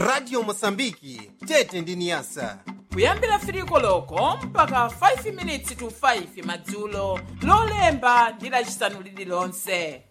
radio mosambiki tete ndi niyasa kuyambira firiko loko mpaka 5 minutes to 5 madzulo lolemba ndi lachisanu lililonse